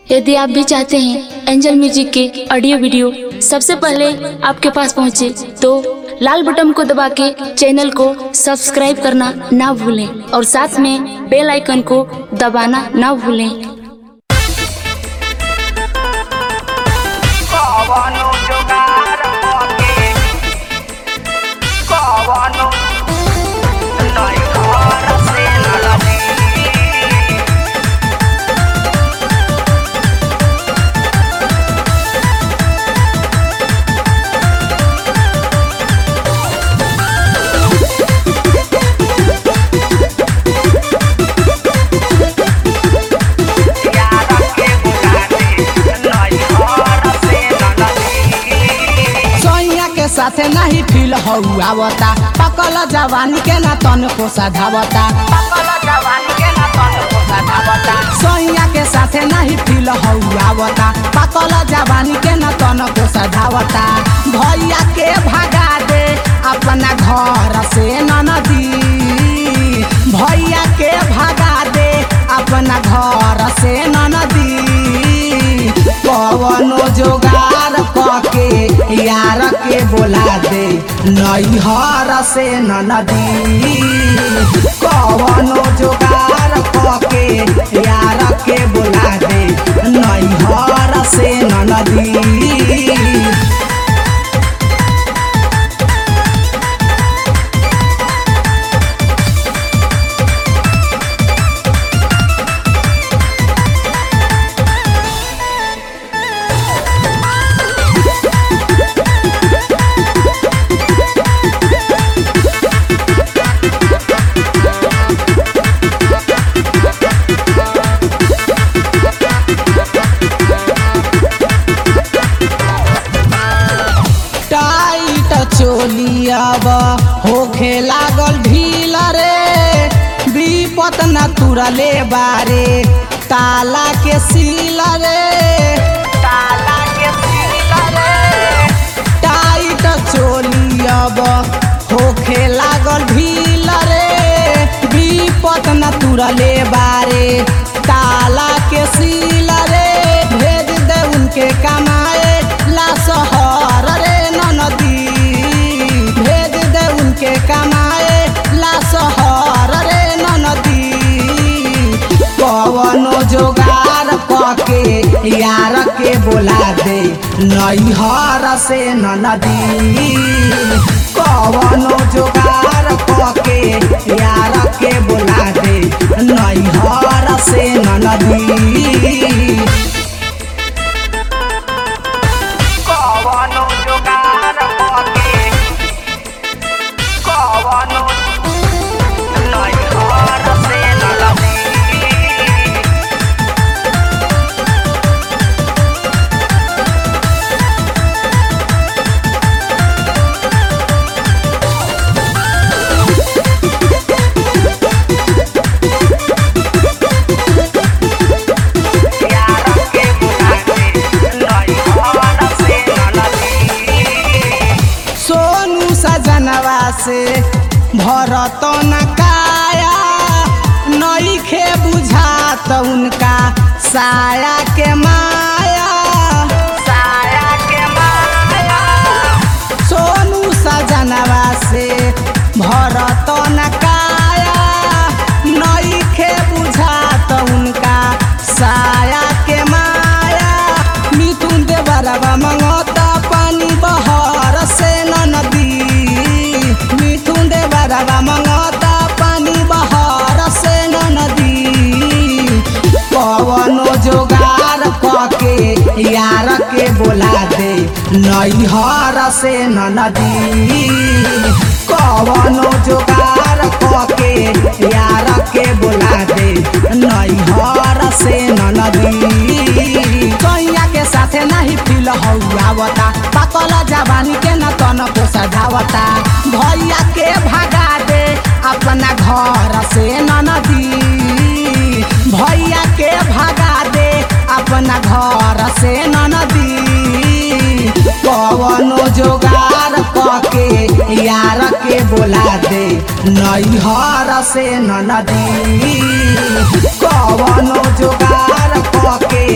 यदि आप भी चाहते हैं एंजल म्यूजिक के ऑडियो वीडियो सबसे पहले आपके पास पहुंचे तो लाल बटन को दबा के चैनल को सब्सक्राइब करना ना भूलें और साथ में बेल आइकन को दबाना ना भूलें कवनो जुगाड़ होके कवनो नहीं घर से न लगी यार के बुलाने नहीं घर से न लगी सोइया के साथे नहीं फील हौआवता पकल जवानी के ना तन को सधावता पकल जवानी के ना तन को सधावता सोइया के साथे नहीं फील हौआवता पकल जवानी के ना तन को सधावता भैया के भगा दे अपना घर से ननदी भैया के भगा दे अपना घर से ननदी कवनो जोगार कके यार के बोला दे नैहर से ननदी कवनो जोगार कके यार के बोला दे नैहर से ननदी टाइट चोलियाब होखे लागल ढील रे विपत न तुरले बारे ताला के सील रे ताला के सीला रे टाइट चोलियाब होखे लागल ढील रे विपत न तुरले बारे ताला के सील रे भेज दे उनके कमाए ला शहर रे ननदी भेज दे उनके कमाए ला शहर रे ननदी कवनो जोगार कके यार के बोला दे नैहर से ननदी कवनो जोगार कके यार के बोला दे नैहर से ननदी कवनो जुगाड़ होके कवनो नहीं घर से न लगी यार के बुलाने नहीं घर से न लगी सोनू सजनवा से भरत न काया नईखे बुझात उनका साया के माया साया के माया सोनू सजनवा से भरत न काया नईखे बुझात उनका साया के माया मिथुन देवरवा मंगता पानी बहर से न नदी मिथुन देवरवा मंगता पानी बहर से न नदी कवनो जोगार कके यार के बोला दे नैहर से न नदी कवनो जोगार कके यार के बोला दे नैहर से न नदी कैया के साथे नहीं फील हौआवता पाकल जवानी के न तन को सजावता भैया के भगा दे अपना घर से न नदी भैया के भगा दे अपना घर से न नदी कवनो जोगार कके यार के बोला दे नैहर से न नदी कवनो जोगार कके